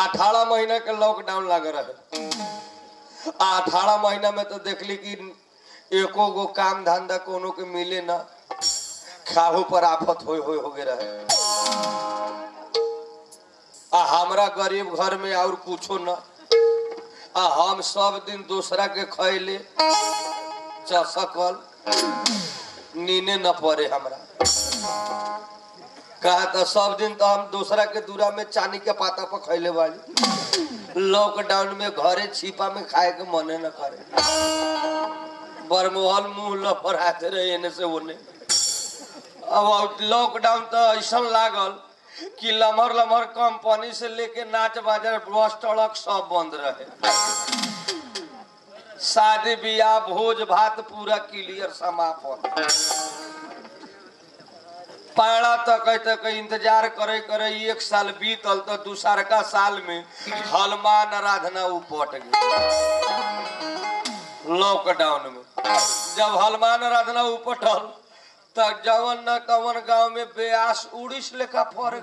अठारह महीना के लॉकडाउन लग रहे आ अठारह महीना में तो देखली कि एको गो काम धंधा कोनो के मिले ना खाहू पर आफत हो हो हो गए रहे आ हमरा गरीब घर में और कुछो न आ हम सब दिन दूसरा के खैले चसकल नीने न पड़े हमरा कहा तो सब दिन तो हम दूसरा के दूरा में चानी के पाता पर खैले वाली लॉकडाउन में घरे छिपा में खाए के मने न करे बरमोहल मुंह लफड़ाते रहे एने से ओने अब लॉकडाउन तो ऐसा लागल कि लमहर लमहर कंपनी से लेके नाच बाजार बस ट्रक सब बंद रहे शादी बियाह भोज भात पूरा क्लियर समापन पाड़ा तक तक इंतजार करे करे एक साल बीतल तो दूसरका साल में हनुमान आराधना उपट गई लॉकडाउन में जब हनुमान आराधना उपटल तब जवन न कवन गांव में ब्यास उड़ीस लेखा फर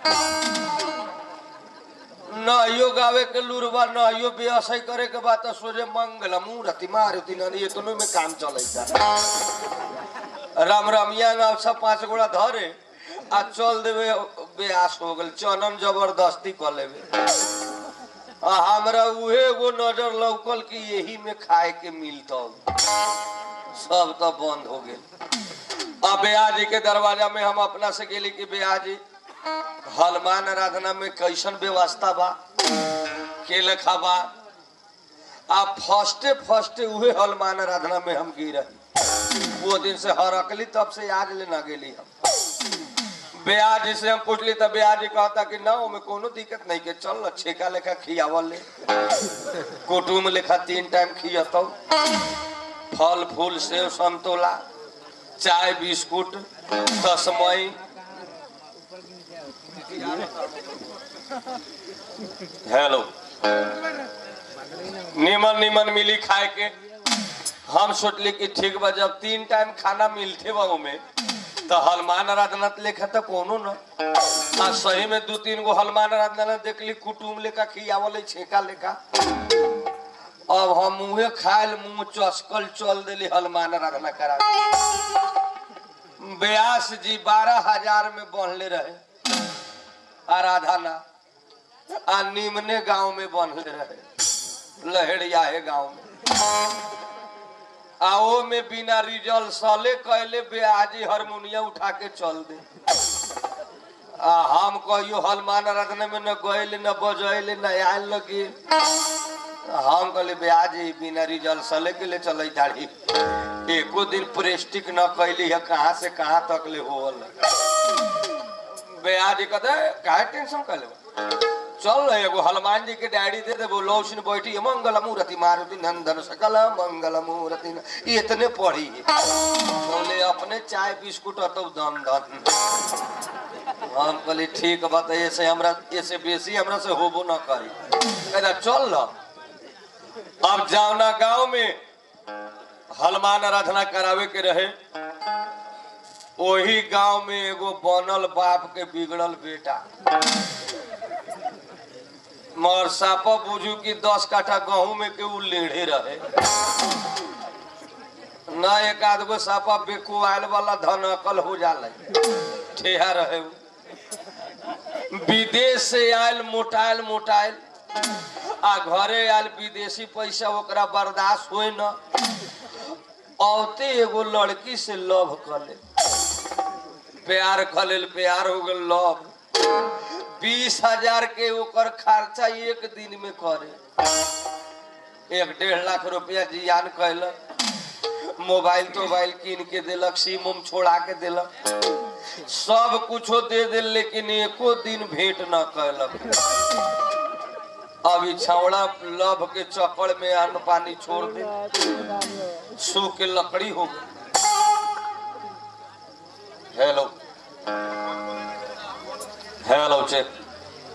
नहियो गावे के लुरबा नहियो व्यवसाय करे के बाद तो सोचे मंगल मूर्ति मारुति नदी इतनो में काम चलता राम रमिया नाव सब पांच गोड़ा धरे आ चल देवे ब्यास हो गल चनन जबरदस्ती कर लेवे आ हमरा उहे एगो नजर लौकल कि यही में खाए के मिलता सब तो बंद हो गए अब ब्याह जी के दरवाजा में हम अपना से गेली कि ब्याह जी हनुमान आराधना में कैसन व्यवस्था बा के लेखा बा आ फर्स्टे फर्स्टे उहे हनुमान आराधना में हम गिर वो दिन से हरकली तब से आज ले ना गेली हम ब्याज से हम पूछली तब ब्याज कहता कि ना ओमे कोनो दिक्कत नहीं के चल छेका लेखा खियावल ले कुटुम लेखा तीन टाइम खियतौ फल फूल सेव संतोला चाय बिस्कुट तस्मई हेलो निमन निमन मिली खाए के हम सोचली कि ठीक बा जब तीन टाइम खाना मिलते बा में तो हनुमान आराधना लेखा तो कोनो न आ सही में दू तीन गो हनुमान आराधना देखली कुटुम लेखा खियावल छेका लेखा अब हम मुँहे खायल मुंह चस्कल चल दिली हनुमान आराधना करा ब्यास जी बारह हजार में बनले रहे आराधना आ निमने गांव में बनले रहे लहरिया है गांव में आओ में बिना रिजल्ट सले कैले ब्याजी हारमोनिया उठा के चल दे आ हम कहियो हनुमान आराधना में न गए न बजैले न आयल लगे हम कहले ब्याजी बिना रिजल्ट सले के ले चल दाढ़ी एको दिन प्रेस्टिक न कैली है कहाँ से कहाँ तक ले होल ब्याजी कहते काहे टेंशन कर ले चल एगो हनुमान जी के डायरी दे देबो लौसिन बैठी मंगल मूर्ति मारुति नंदन सकल मंगल मूर्ति ये इतने पढ़ी बोले अपने चाय बिस्कुट तो दन दन हम कहली ठीक बात ऐसे हमरा ऐसे बेसी हमरा से होबो न करी कहता चल ल अब जावना गांव में हनुमान आराधना करावे के रहे वही गांव में एगो बनल बाप के बिगड़ल बेटा मगर सापा बुझू कि दस काठा गहूं में के उ लेढ़े रहे न एक आध गो सापा बेकुआल वाला धन अकल हो जाला ठेहा रहे उ। विदेश से आयल मोटाइल मोटाइल आ घरे आयल विदेशी पैसा ओकरा बर्दाश्त होए न औते एगो लड़की से लव कर ले प्यार कर लेल प्यार हो गल लव बीस हजार के ओकर खर्चा एक दिन में करे एक डेढ़ लाख रुपया जियान कैलक मोबाइल तोबाइल कीन के देलक सिम उम छोड़ा के देलक सब कुछो दे दिल लेकिन एको दिन भेंट न कैलक अभी छावड़ा लभ के चक्कर में अन्न पानी छोड़ दे सूख के लकड़ी हो गई हेलो हेलो चेक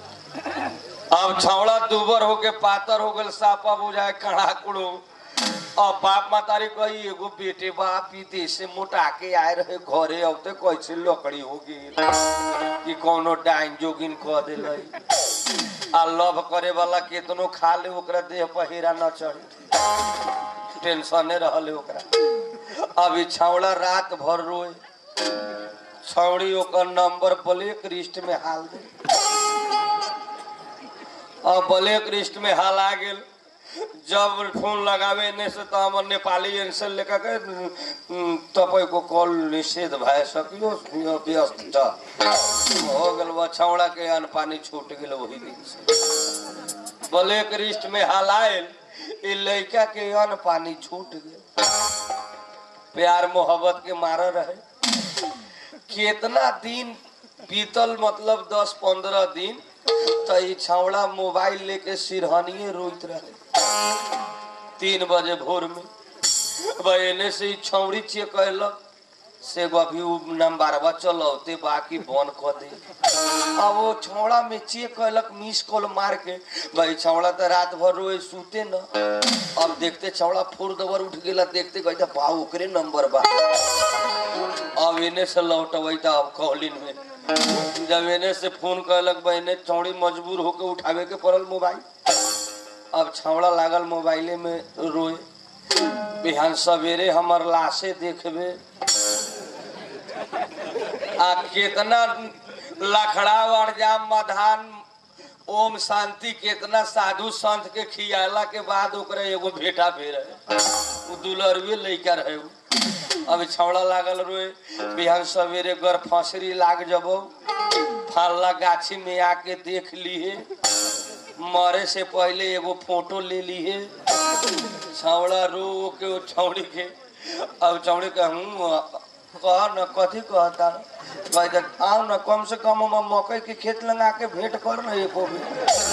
अब छावड़ा दुबर हो के पातर हो गल सापा बुझाए कड़ा कुड़ो अब बाप मातारी कही एगो बेटे बाप विदेश से मोटा के आए रहे घरे अब तो कैसे लकड़ी हो गई कि कोनो डाइन जोगिन कह दिल आ लव करे वाला केतनो खा ले ओकरा देह पर हीरा न चढ़े टेंशने रहले ओकरा अभी छावड़ा रात भर रोए छौड़ी ओकर नंबर ब्लैक लिस्ट में हाल दे अब ब्लैक लिस्ट में हाल आ गेल जब फोन लगावे ने से तो हमर नेपाली आंसर लेकर के उम, तपाईँको कॉल निषेध भए सकियो व्यस्त छ हो गेल बा छौड़ा के अन्न पानी छूट गेल वही दिन से ब्लैक लिस्ट में हाल आयल ई लड़का के अन्न पानी छूट गेल प्यार मोहब्बत के मारा रहे कितना दिन बीतल मतलब दस पंद्रह दिन तो ई छावड़ा मोबाइल लेके सिरहनिए रोइत रहे तीन बजे भोर में भाई एने से ई छौड़ी चेक कैलक से एगो अभी उ नंबरवा चलौते बाकी बंद कर दे अब वो छौड़ा में चेक कैलक मिस कॉल मार के भाई छौड़ा तो रात भर रोए सूते न अब देखते छौड़ा फुर दबर उठ गेला देखते कहते बा ओकरे नंबर बा अब एने से लौटबै त अब कॉलिन में जब एने से फोन कहलक बा एने चौड़ी मजबूर होके उठावे के पड़ल मोबाइल अब छावड़ा लागल मोबाइले में रोए बिहान सवेरे हमर लाशे देखबे आ केतना लखड़ा अड़जाम मधान ओम शांति केतना साधु संत के खियाला के बाद ओकरा एगो भेटा भेल रहे उ दुलरवे लइका रहे उ अब छौड़ा लागल रोए बिहान सवेरे गर फसरी लाग जबो फल्ला गाछी में आके देख लिए मरे से पहले एगो फोटो ले लिए छौड़ा रो के वो छौड़ी के अब छौड़ी के हूँ कह न कथी कहता कहते आओ न कम से कम हम मकई के खेत लगा के भेंट कर न एको भी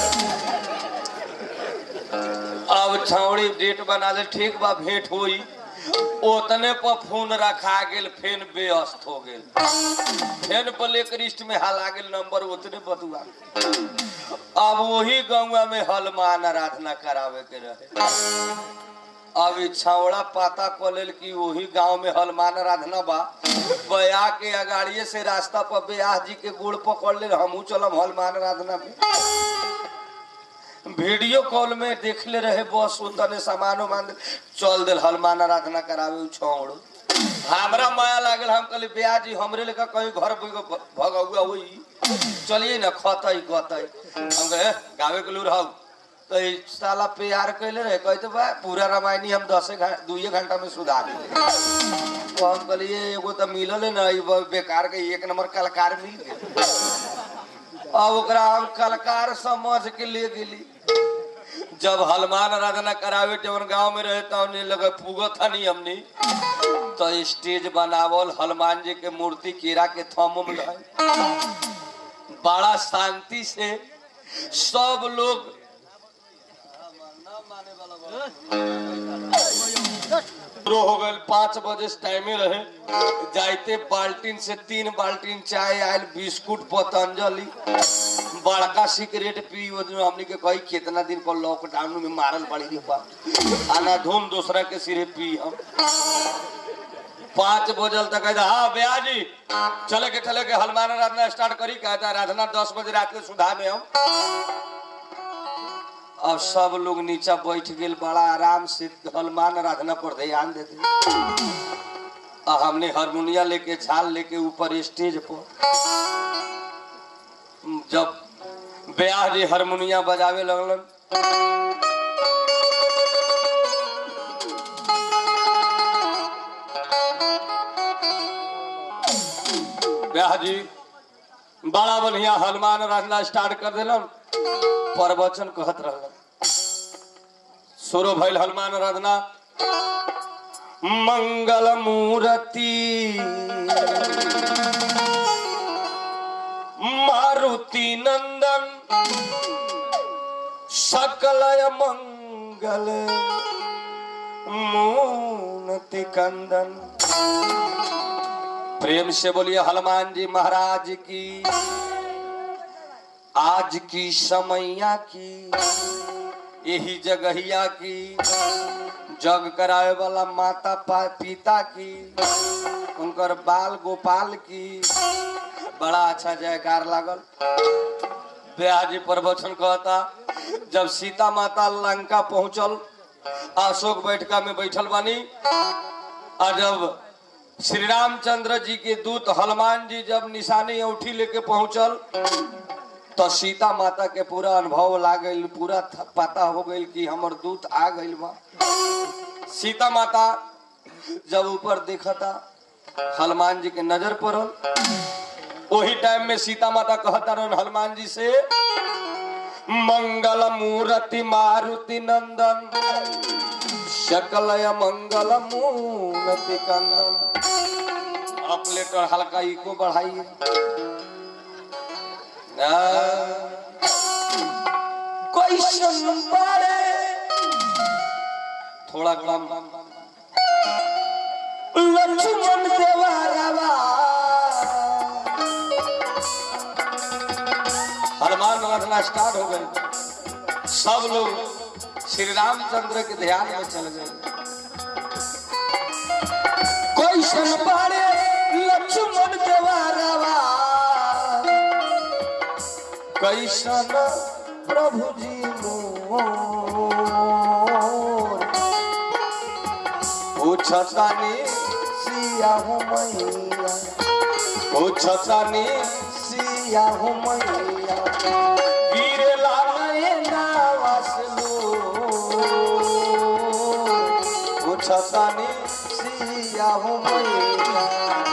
अब छौड़ी डेट बना ले ठीक बा भेंट होई ओतने पर फोन रखा गेल फेन व्यस्त हो गेल फेन ब्लैक लिस्ट में हला गेल नंबर उतने बतुआ अब वही गौवा में हलमान आराधना करावे के रहे अब ई छावड़ा पाता क लेल कि वही गांव में हलमान आराधना बा बया के अगाड़िए से रास्ता पर ब्याह जी के गोड़ पकड़ ले हमहू चलम हलमान आराधना में वीडियो कॉल में देख ले रहे बस उतने सामान उमान चल दिल हनुमान आराधना करावे उ छौड़ हमरा माया लागल हम कहली ब्याह जी हमरे लेकर कहीं घर भगौआ हुई चलिए ना खतई गतई हम कहे गावे के लूर हऊ तो ई साला प्यार कैले रहे कहते बा पूरा रामायणी हम दसे घंटा दुइये घंटा में सुधार देंगे। तो हम कहलिए एगो तो मिलल है ना ई ब- बेकार के एक नंबर कलाकार मिल गए अब ओकरा हम कलाकार समझ के ले गेली जब हनुमान आराधना करावे जवन गांव में रहे तब लगे पुगत हनी हमनी तो स्टेज बनावल हनुमान जी के मूर्ति कीड़ा के थम में रहे बड़ा शांति से सब लोग शुरू हो गए पाँच बजे से टाइमे रहे जाते बाल्टीन से तीन बाल्टीन चाय आयल बिस्कुट पतंजलि बड़का सिगरेट पी वो जो हमनी के कही कितना दिन पर लॉकडाउन में मारल पड़ी रे बा आना धूम दूसरा के सिरे पी हम पाँच बजल तक कहता हाँ भैया जी चले के चले के हनुमान आराधना स्टार्ट करी कहता आराधना दस बजे रात के सुधा में हम अब सब लोग नीचा बैठ गेल बड़ा आराम से हनुमान आराधना पर ध्यान देते आ हमने हारमोनिया लेके झाल लेके ऊपर स्टेज पर जब ब्याह जी हारमोनिया बजावे लगलन ब्याह जी बड़ा बढ़िया हनुमान आराधना स्टार्ट कर दिलन प्रवचन कहत रहलन शुरू भइल हनुमान आराधना मंगल मूर्ति मारुति नंदन सकलय मंगल मूनति कंदन प्रेम से बोलिए हनुमान जी महाराज की आज की समैया की यही जगहिया की जग करावे वाला माता पा- पिता की उनकर बाल गोपाल की बड़ा अच्छा जयकार लागल ब्याजी प्रवचन कहता जब सीता माता लंका पहुंचल अशोक बैठका में बैठल बानी आ जब श्री रामचंद्र जी के दूत हनुमान जी जब निशानी औठी लेके पहुंचल तो सीता माता के पूरा अनुभव ला गई पूरा थ- पता हो गई कि हमर दूत आ गई बा सीता माता जब ऊपर देखता हनुमान जी के नजर पड़ल वही टाइम में सीता माता कहता रहन हनुमान जी से मंगल मूर्ति मारुति नंदन शकलय मंगल मूर्ति कंदन अब लेटर हल्का इको बढ़ाइए कोई बड़े थोड़ा कम लक्ष्मण देवारावा हनुमान रखना स्टार्ट हो गए सब लोग श्री रामचंद्र के ध्यान में चल गए कोई बड़े लक्ष्मण देवारावा कैसन प्रभु जी मोर पूछतानी सिया हो मैया पूछतानी सिया हो मैया गिरे लागे नावसलो पूछतानी सिया हो मैया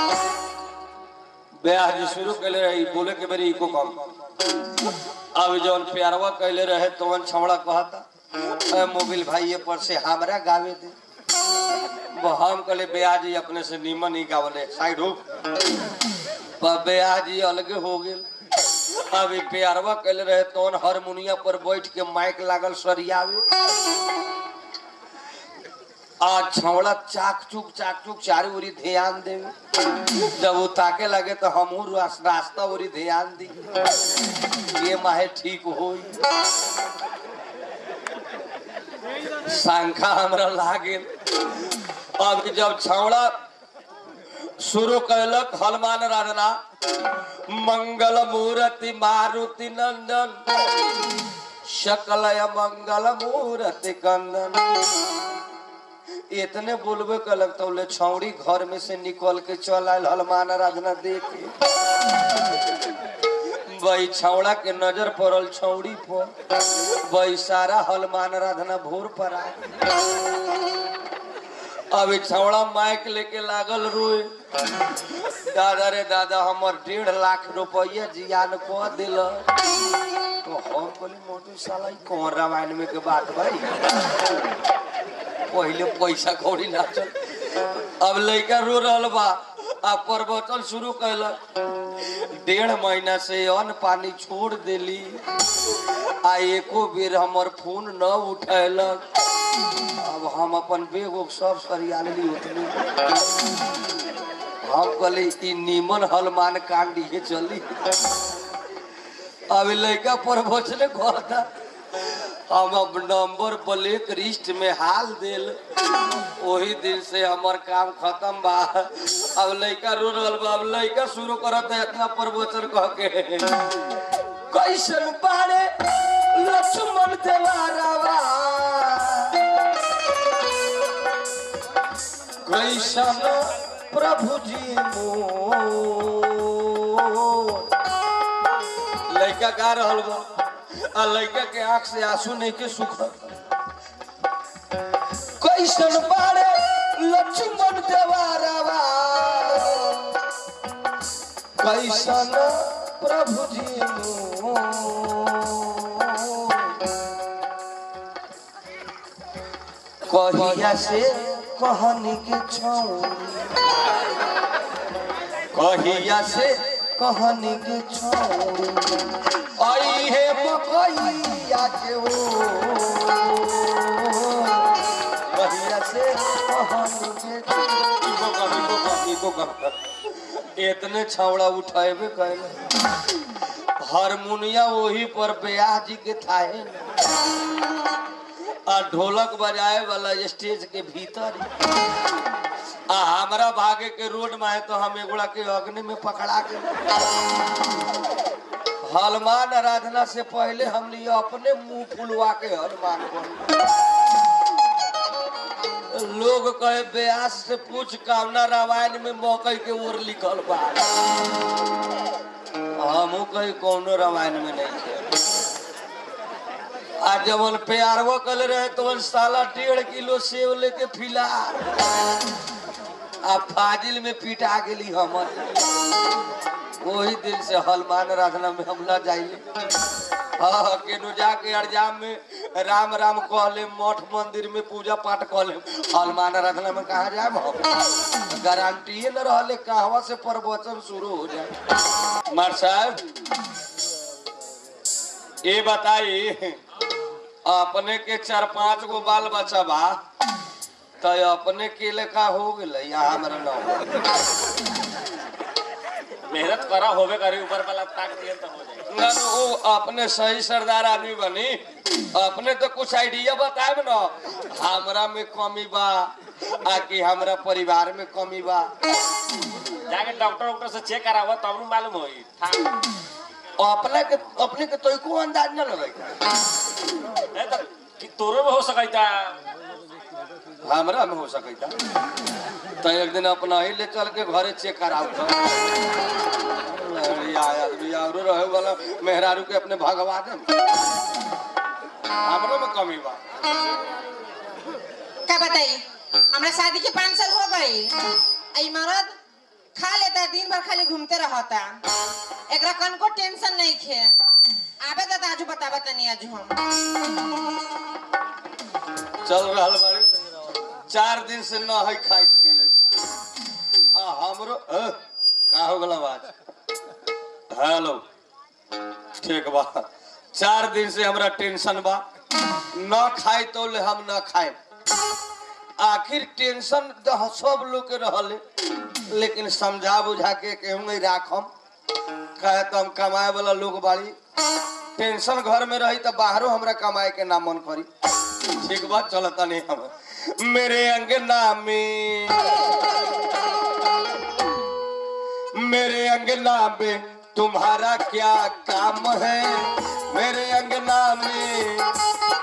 ब्याह जी शुरू कैले रही बोले के बेरी इको कम अब जौन प्यारवा कैले रहे तवन छमड़ा कहता "ए, मोबिल भाई ये पर से हमरा गावे दे वो हम कहले ब्याह जी अपने से नीमन ही गावले साइड हो पर ब्याह जी अलगे हो गेल अब ई प्यारवा कैले रहे तवन हारमोनिया पर बैठ के माइक लागल सरियावे आज छौड़ा चाक चुक चाक चुक चारू ओरी ध्यान देवे जब वो ताके लगे तो हमहू रास- रास्ता ओरी ध्यान दी ये माहे ठीक हो शंखा हमरा लागे अब जब छौड़ा शुरू कैलक हनुमान राधना मंगल मूर्ति मारुति नंदन शकलय मंगल मूर्ति कंदन इतने बोलबे कलक तो ले छौड़ी घर में से निकल के चल आयल हनुमान आराधना देखे वही छौड़ा के नजर पड़ल छौड़ी पर वही सारा हनुमान आराधना भोर पर आ अब ई छौड़ा माइक लेके लागल रोए दादा रे दादा हमर डेढ़ लाख रुपया जियान कह दिल तो हम कहली मोटू साला ई कौन रामायण में के बात भाई पहले पैसा कौड़ी ना चल अब लड़का रो रहल बा आ प्रवचन शुरू कैलक डेढ़ महीना से अन्न पानी छोड़ देली आ एको बेर हमर फोन न उठैलक अब हम अपन बेग उग सब सरिया लेली उतनी हम कहली ई नीमन हलमान कांड ये चली अब लड़का प्रवचन कहता हम अब नंबर ब्लैक लिस्ट में हाल देल वही दिन से हमर काम खत्म बा अब लड़का रो रहल बा अब लड़का शुरू करत है इतना प्रवचन कह के कैसन बारे लक्ष्मण देवारावा कैसन प्रभु जी मोर लड़का गा रहल बा आ लड़का के आंख से आंसू नहीं के सुख कैसन बारे लक्ष्मण देवारावा कैसन प्रभु जी मोर। कहिया से कहनी के छौरी कहिया से कहनी के छौरी आई हे मकैया के ओ कहिया से कहनी के इको कम इको कम इको कम इतने छावड़ा उठाएबे कैले हारमोनिया वही पर ब्याह जी के थाहे आ ढोलक बजाए वाला स्टेज के भीतर आ हमरा भागे के रोड में है तो हम एगोड़ा के अग्नि में पकड़ा के हनुमान आराधना से पहले हम लिए अपने मुंह फुलवा के हनुमान को लोग कहे व्यास से पूछ कामना रामायण में मकई के ओर लिखल बा हमू कही कौनो रामायण में नहीं थे आ जवन प्यारवा कल रहे तो साला डेढ़ किलो सेव लेके फिला आ फाजिल में पिटा गेली हमर वही दिन से हनुमान आराधना में हम न जाइए हाँ केनु जाके अरजाम में राम राम कहले मठ मंदिर में पूजा पाठ कहले हनुमान आराधना में कहा जाए हम गारंटी न रहले कहवा से प्रवचन शुरू हो जाए मार साहब ये बताई अपने के चार पांच गो बाल बच्चा बा तो अपने के लेखा हो गए यहाँ हमारा नाम मेहनत करा होबे करे ऊपर वाला ताक दिए तो हो जाए ना ना, वो अपने सही सरदार आदमी बनी अपने तो कुछ आइडिया बताए ना हमरा में कमी बा आ कि हमरा परिवार में कमी बा जाके डॉक्टर डॉक्टर से चेक करावा तब नु मालूम होई था अपने के अपने के तो को अंदाज न लगे नहीं तो कि तोरो में हो सकता हमरा में हो सके तो एक दिन अपना ही ले चल के घरे चेक कराऊ तो अरे यार आदमी औरो रहे वाला मेहरारू के अपने भगवा दे हमरो में कमी बा क्या बताई हमरा शादी के पाँच साल हो गई आई मरद खा लेता दिन भर खाली घूमते रहता एकरा कनको टेंशन नहीं खे आबे तो आजू बताबा तनी आजू हम चल रहल बाड़ी चार दिन से न है खाई पिए आ हमरो अ, का हो गला बात हेलो ठीक बा चार दिन से हमरा टेंशन बा न खाई तो ले हम न खाए आखिर टेंशन तो सब लोग के रहले लेकिन समझा बुझा के केहूँ राखम कहे तो हम कमाए वाला लोग बाड़ी टेंशन घर में रही तो बाहरों हमरा कमाए के ना मन करी ठीक बात चलता नहीं हम मेरे अंगना में मेरे अंगना में तुम्हारा क्या काम है मेरे अंगना में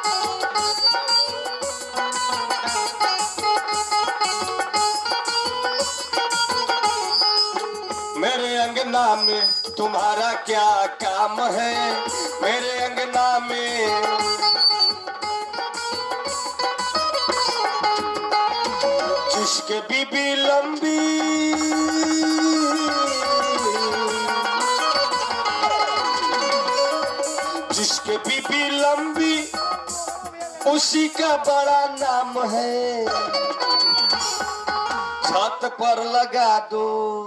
मेरे अंगना में तुम्हारा क्या काम है मेरे अंगना में जिसके बीबी लंबी जिसके बीबी लंबी उसी का बड़ा नाम है छत पर लगा दो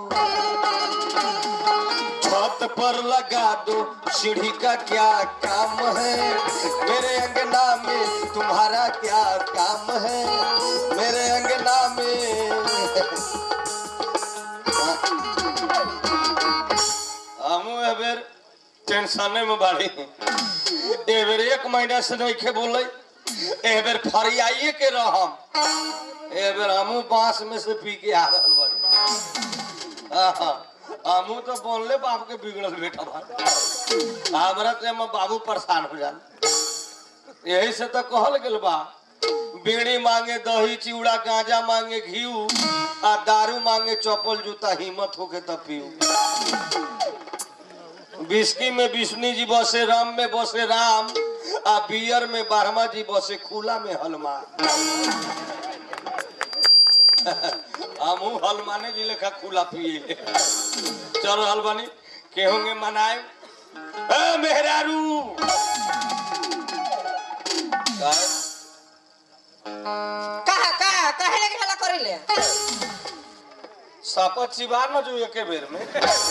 छत पर लगा दो सीढ़ी का क्या काम है मेरे अंगना में तुम्हारा क्या काम है मेरे अंगना में हमू एबेर टेंशन में बाड़ी एबेर एक महीना से नहीं खे बोले एबेर फरियाइए के रहम एबेर हमू बांस में से पी के आ रहल बाड़ी आहा, हमू तो बोलले बाप के बिगड़ल बेटा बा हमरा से हम बाबू परेशान हो जाल यही से तो कहल गेल बा बीड़ी मांगे दही चिवड़ा गांजा मांगे घीऊ आ दारू मांगे चप्पल जूता हिम्मत होके तब पीऊ बिस्की में विष्णु जी बसे राम में बसे राम आ बियर में बारहमा जी बसे खुला में हनुमान हमू हनुमाने जी लेखा खुला पिए चल हलवानी केहोंगे मनाए ए मेहरारू काहे? कहा कहा कहे लगे हला करेले सापत चिबा न जो एके बेर में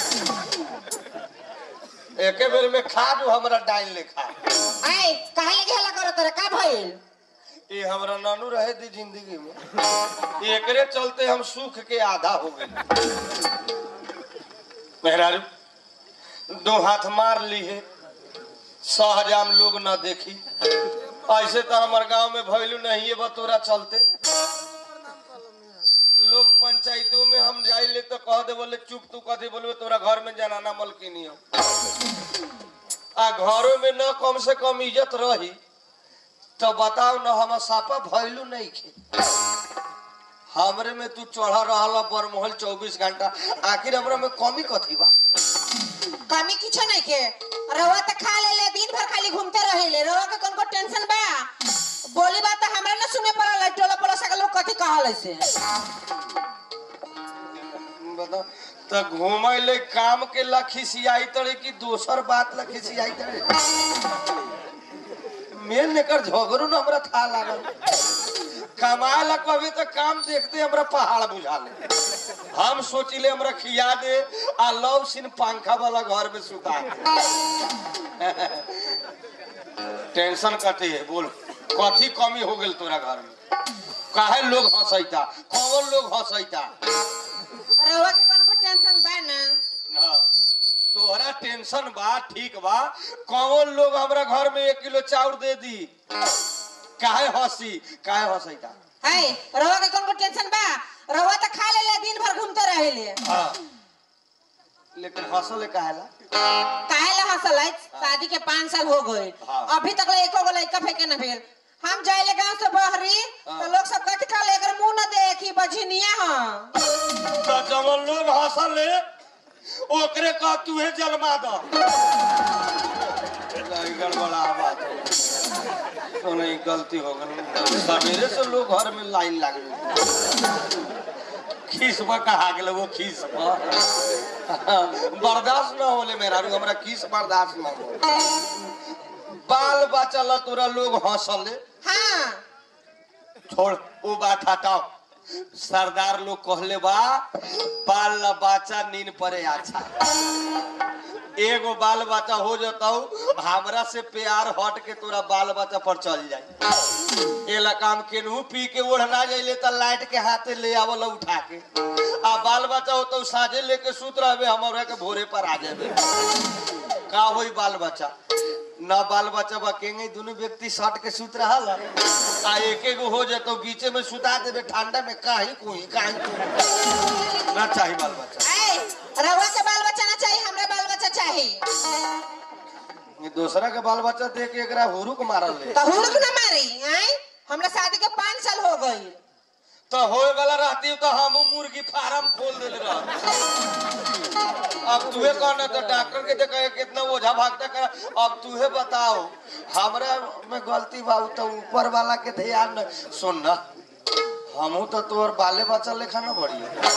एके बेर में खा जो हमरा डाइन लेखा आई कहे लगे हला करत रे का भइल ये हमरा नानू रहे दी जिंदगी में ये एकरे चलते हम सुख के आधा हो गए मेहरारू दो हाथ मार ली है सहजाम लोग न देखी ऐसे तो हमारे गांव में भैलू नहीं है बा तोरा चलते लोग पंचायतों में हम जाइले तो कह दे बोले चुप तू कथी बोलबे तोरा घर में जनाना मलकिनी हो आ घरों में न कम से कम इज्जत रही तो बताओ न हम सापा भैलू नहीं खे हमरे में तू चढ़ा रहा बरमहल चौबीस घंटा आखिर हमरा में कमी कथी बा कमी किछो नहीं के रवा तो खा ले ले दिन भर खाली घूमते रहे रवा के कौन को टेंशन बा बोली बात तो हमरा न सुने पड़ल है, टोला पड़ोसा के लोग कथी कहल से बताओ तो घूमे ले काम के ला खिसियाई तड़े कि दोसर बात ला खिसियाई तड़े मेन लेकर झगड़ू न हमरा था लागल कमाए ला कभी तो काम देखते हमरा पहाड़ बुझा ले हम सोचिले हमरा खिया दे आ लव सिन पंखा वाला घर में सुता दे टेंशन कथी है बोल कथी कमी हो गेल तोरा घर में काहे लोग हंसैता कौन लोग हंसैता रवा के कौन को टेंशन बा ना हाँ, तोहरा टेंशन बा ठीक बा कौन लोग हमरा घर में एक किलो चाउर दे दी काहे हंसी काहे हंसैता है रवा के कौन को टेंशन बा रवा तो खा ले ले दिन भर घूमते रहे ले हाँ लेकिन हंसले काहे ला काहे ला हंसल है शादी के पाँच साल हो गए हाँ। अभी तक ले एको गो लइका फेंके न भेल हम जाइले गांव से बहरी हाँ। तो लोग सब कथी कहले एकर मुंह न देखी बझनिया हां तो जवन लोग हंसले ओकरे कह तू है जन्मा दो नहीं गड़बड़ा बात है। तो नहीं गलती हो गई सवेरे से लोग घर में लाइन लग गई खीसबा कहा गेल वो खीसबा बर्दाश्त न होले मेरा रू हमरा खीस बर्दाश्त न हो बाल बच्चा ला तोरा लोग हंसले हाँ छोड़ वो बात हटाओ सरदार लोग कहले बा बाल ला बच्चा नींद पड़े अच्छा एगो बाल बच्चा हो जताऊ हमरा से प्यार हट के तोरा बाल बच्चा पर चल जाए एला काम केनहू पी के ओढ़ना जाइले त लाइट के हाथे ले आवल उठा के आ बाल बच्चा हो तो साजे लेके सुत रहबे हमरा के भोरे पर आ जाबे का होई बाल बच्चा न बाल बच्चा बा केंगे दोनों व्यक्ति सट के सुत रहल आ एक एगो हो जातो बीचे में सुता देबे ठंडा में काहे कोई काहे कोई ना चाही बाल बच्चा ऐ रवा के बाल बच्चा ना चाहिए हमरा बाल बच्चा चाहिए ये दूसरा के बाल बच्चा देख के एकरा हुरुक मारल ले तो हुड़क न मारी आई हमरा शादी के पाँच साल हो गई तो होए वाला रहती तो हम मुर्गी फार्म खोल देले रह अब तुहे कहना तो डॉक्टर के देखे कितना ओझा भागता कर अब तुहे बताओ हमरा में गलती बा उ तो ऊपर वाला के ध्यान न सुन ना हमहू तो तोर बाले बच्चा लेखा न बढ़िया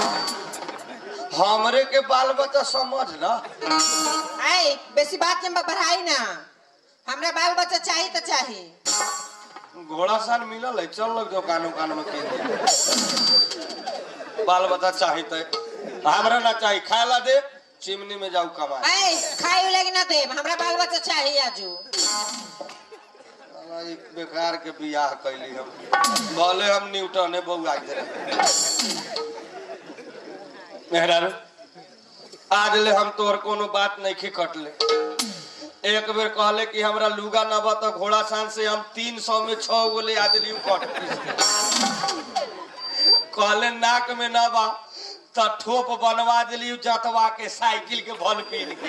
हमरे के बाल बच्चा समझ ना आई बेसी बात के बढ़ाई ना हमरा बाल बच्चा चाहिए तो चाहिए घोड़ा सान मिलल है चल लग दुकान उकान में किन दे। बाल बच्चा चाहिए हमरा ना चाहिए खाए ला दे चिमनी में जाऊ कमाए ऐ खाए लगी ना दे हमरा बाल बच्चा चाहिए आजू साला ई बेकार के बियाह कैली हम भले हम न्यूटने बउआ दे मेहरारू आज ले हम तोहर कोनो बात नहीं खी कटले एक बेर कहले कि हमरा लुगा न बा तो घोड़ा सान से हम तीन सौ में छह गो ले आ दिली कट पीस के। कहले नाक में न बा तो ठोप बनवा दिली जतवा के साइकिल के भल पीन के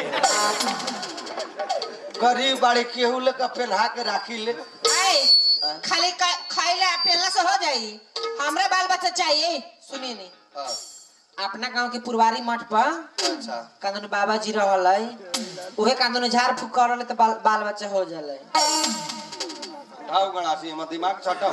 गरीब बाड़ी केहू लेकर पेन्हा के राखी ले ऐ खाली का- खाइला पेला से हो जाई हमरा बाल बच्चा चाहिए सुनिए नी हाँ, अपना गांव के पुरवारी मठ पर अच्छा कांदन बाबा जी रहल है उहे कांदन झाड़ फूक करल तो बाल, बाल बच्चा हो जाले आओ गणासी हमर दिमाग छटाओ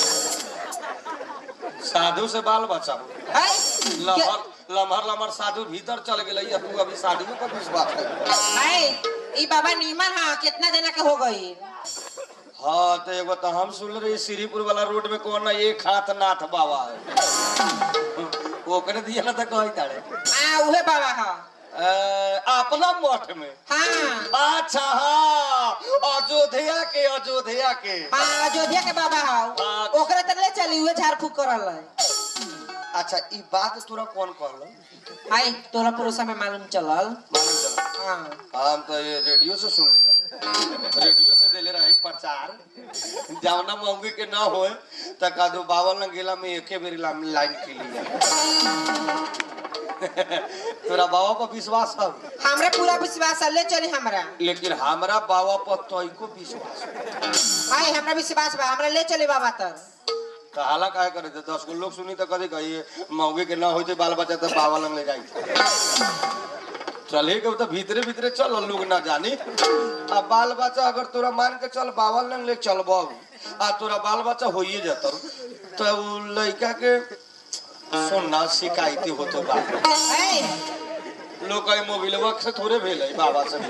साधु से बाल बचाओ है लमहर लमहर लमहर साधु भीतर चल गेलै या तू अभी शादियों पर विश्वास है है ई बाबा नीमन हा कितना जना के हो गई हाँ तो एगो तो हम सुन रही श्रीपुर वाला रोड में कौन ना एक हाथ नाथ बाबा है ओकरे दिया ना तो कही तारे आ उहे बाबा हा अ, अपना मठ में हाँ अच्छा हाँ अयोध्या के अयोध्या के हाँ अयोध्या के बाबा हा हाँ। ओकरे तक ले चली उहे झाड़ फूक करल है अच्छा ई बात तोरा कौन कहलो हाय तोरा पड़ोसा में मालूम चलल मालूम चला हाँ हम तो ये रेडियो से सुन ले रहे रेडियो से देले रहे पर्चा समाचार जवना मौगी के न होए त का दो बावल न गेला में एके बेरी ला- लाइन के लिए तोरा बाबा पर विश्वास है हमरा पूरा विश्वास है ले चली हमरा लेकिन हमरा बाबा पर तोइको विश्वास है हाय हमरा विश्वास बा हमरा ले चली बाबा तर तो हाला काहे करे थे दस गो लोग सुनी तो कथी कहिए मौगी के न होते बाल बच्चा तो बाबा लंग ले जाई चले के तो भीतरे भीतरे चल लोग ना जानी आ बाल बच्चा अगर तोरा मान के चल बाबा लंग ले चल आ तोरा बाल बच्चा होइए जतो तो उ लड़का के सुनना शिकायती होतो बा हाय लोग कहीं मोबाइल से थोड़े भेल है बाबा से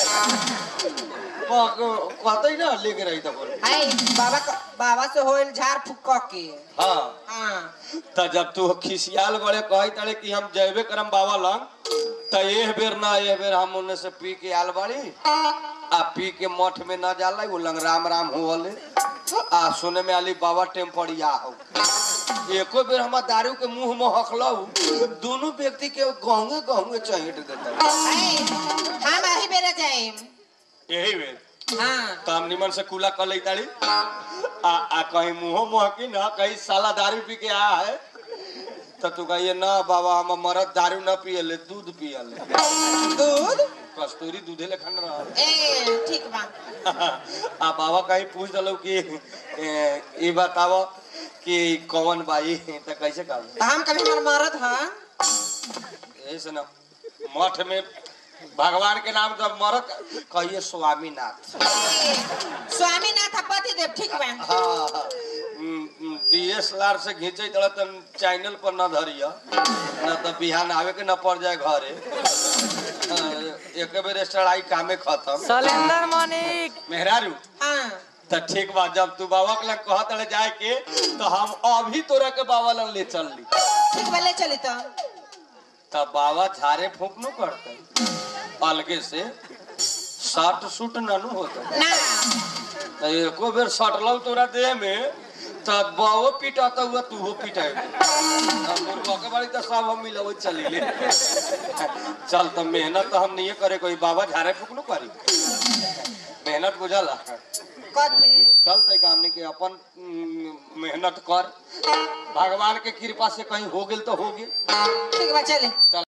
कहते ना लेके रही तो बोल हाय बाबा क- बाबा से होइल झाड़ फूक क के हाँ हाँ त जब तू खिसियाल गड़े कही तड़े कि हम जैबे करम बाबा लंग त एह बेर ना एह बेर हम उन्ने से पी के आल बाड़ी आ पी के मठ में ना जाला वो लंग राम राम होले आ सुने में आली बाबा टेम्परिया हो एको बेर हमार दारू के मुंह में हकलौ दोनों व्यक्ति के गहंगे गहंगे चहेट देता हाय हम आही बेरे जाए यही बेर हाँ तो हम निमन से कूला कर ले ताड़ी आ, आ कहीं मुंहो महकी ना कहीं साला दारू पी के आया है तो तू कहिए ना बाबा हम मरद दारू ना पियले दूध पियले दूध कस्तूरी दूधे लेखन रहा ए ठीक बा आ बाबा कहीं पूछ दलो कि ए, ई बताओ कि कौन बाई तो कैसे कर तो हम कभी हमर मरद हाँ ऐसे ना मठ में भगवान के नाम जब मरत कहिए स्वामीनाथ स्वामीनाथ पति देव ठीक बा हाँ डीएसएलआर से घींचे तड़ा तन चैनल पर न धरिया न तो बिहान आवे के न पड़ जाए घरे हाँ, एक बेर चढ़ाई कामे खत्म सलेंदर मनिक मेहरारू हाँ तो ठीक बा जब तू बाबा के लग कहत रहे जाए के तो हम अभी तोरा के बाबा लग ले चल ली ठीक बा ले चली तो तब बाबा झारे फूक न करते अलगे से शर्ट सूट ननु होता ना तो एको बेर सटलौ तोरा देह में तब बाबो पिटाता हुआ तू हो पिटाए के बाड़ी तो सब हम मिलवे चली ले चल तो मेहनत तो हम नहीं करे कोई बाबा झारे फूक न करी मेहनत बुझला कथी चल तै हमने के अपन उम, मेहनत कर भगवान के कृपा से कहीं हो गेल तो हो गेल ठीक बा चले चल